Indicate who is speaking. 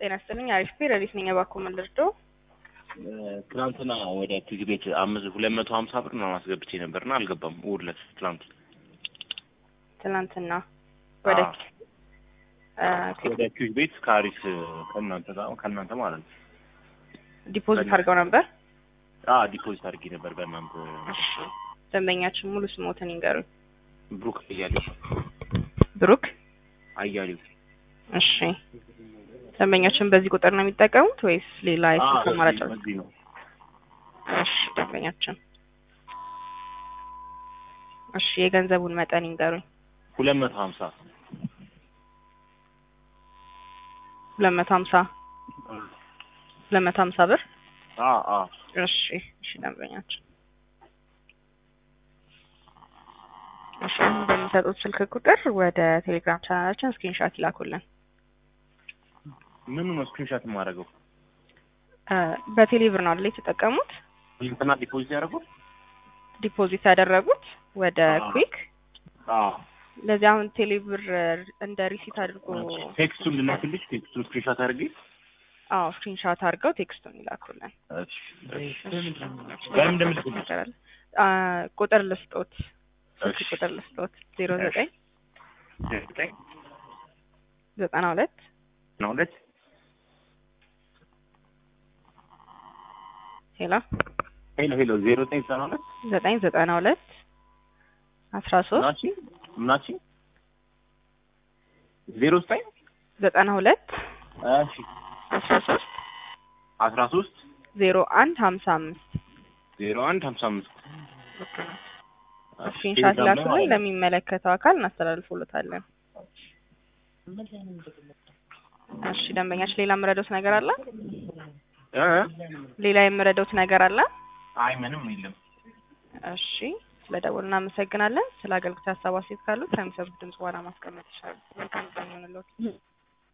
Speaker 1: ጤና ይስጥልኝ። አሪፍ ፔ ረዲት ነኝ። እባክዎ ምን ልርዳው?
Speaker 2: ትናንትና ወደ ፒግ ቤት አምስት ሁለት መቶ ሀምሳ ብር ምናምን አስገብቼ ነበርና አልገባም። እሑድ ዕለት ትናንት
Speaker 1: ትናንትና ወደ
Speaker 2: አ፣ ወደ ፒግ ቤት ከአሪፍ ከእናንተ ጋር ከእናንተ ማለት ነው።
Speaker 1: ዲፖዚት አድርገው ነበር።
Speaker 2: አ ዲፖዚት አድርጌ ነበር በእናንተ
Speaker 1: እሺ፣ ደንበኛችን ሙሉ ስሞትን ይንገሩኝ።
Speaker 2: ብሩክ አያሌው
Speaker 1: ብሩክ።
Speaker 2: አያሌው
Speaker 1: እሺ፣ ደንበኛችን በዚህ ቁጥር ነው የሚጠቀሙት ወይስ ሌላ የስልክ
Speaker 2: አ፣
Speaker 1: አማራጭ?
Speaker 2: በዚህ ነው።
Speaker 1: እሺ፣ ደንበኛችን እሺ፣ የገንዘቡን መጠን ይንገሩኝ።
Speaker 2: ሁለት መቶ ሀምሳ
Speaker 1: ሁለት መቶ ሀምሳ ሁለት መቶ ሀምሳ ብር።
Speaker 2: አ አ
Speaker 1: እሺ፣ እሺ ደንበኛችን እሺ፣ አሁን በሚሰጡት ስልክ ቁጥር ወደ ቴሌግራም ቻናላችን ስክሪንሻት ይላኩልን።
Speaker 2: ምኑ ነው ስክሪንሻት የማደርገው?
Speaker 1: እ በቴሌ ብር ነው አይደል የተጠቀሙት?
Speaker 2: እንትና ዲፖዚት ያደረጉት?
Speaker 1: ዲፖዚት ያደረጉት ወደ
Speaker 2: አዎ።
Speaker 1: ኩዊክ።
Speaker 2: አ
Speaker 1: ለዚህ አሁን ቴሌ ብር እንደ ሪሲት አድርጎ
Speaker 2: ቴክስቱን ልላክልሽ? ቴክስቱን ስክሪንሻት አድርጌ
Speaker 1: አዎ ስክሪንሻት አድርገው ቴክስቱን ይላኩልን።
Speaker 2: እሺ፣ እሺ። በምን እንደምልክልሽ?
Speaker 1: ነገር አለ? አ ቁጥር ልስጦት፣ ስልክ
Speaker 2: እሺ።
Speaker 1: ቁጥር ልስጦት ዜሮ ዘጠኝ
Speaker 2: ዘጠኝ
Speaker 1: ዘጠና ሁለት
Speaker 2: ነው ሁለት
Speaker 1: ሄሎ
Speaker 2: ሄሎ ሄሎ ዜሮ ዘጠኝ ዘጠና ሁለት
Speaker 1: ዘጠኝ ዘጠና ሁለት አስራ ሶስት
Speaker 2: ምናቺ ምናቺ ዜሮ ዘጠኝ
Speaker 1: ዘጠና ሁለት
Speaker 2: እሺ
Speaker 1: አስራ ሶስት
Speaker 2: አስራ ሶስት
Speaker 1: ዜሮ አንድ ሀምሳ አምስት
Speaker 2: ዜሮ አንድ ሀምሳ አምስት
Speaker 1: ስክሪንሻት ላኩልን። ለሚመለከተው አካል እናስተላልፎሎታለን። እሺ ደንበኛችን ሌላ የምረዳውት ነገር አለ?
Speaker 2: እ
Speaker 1: ሌላ የምረዳውት ነገር አለ?
Speaker 2: አይ ምንም የለም።
Speaker 1: እሺ ስለ ደወሉ እናመሰግናለን። ስለ አገልግሎት ሀሳብ አስተያየት ካሉት ከሚሰጡት ድምጽ በኋላ ማስቀመጥ ይችላሉ። መልካም ቀን ይሁንልዎት።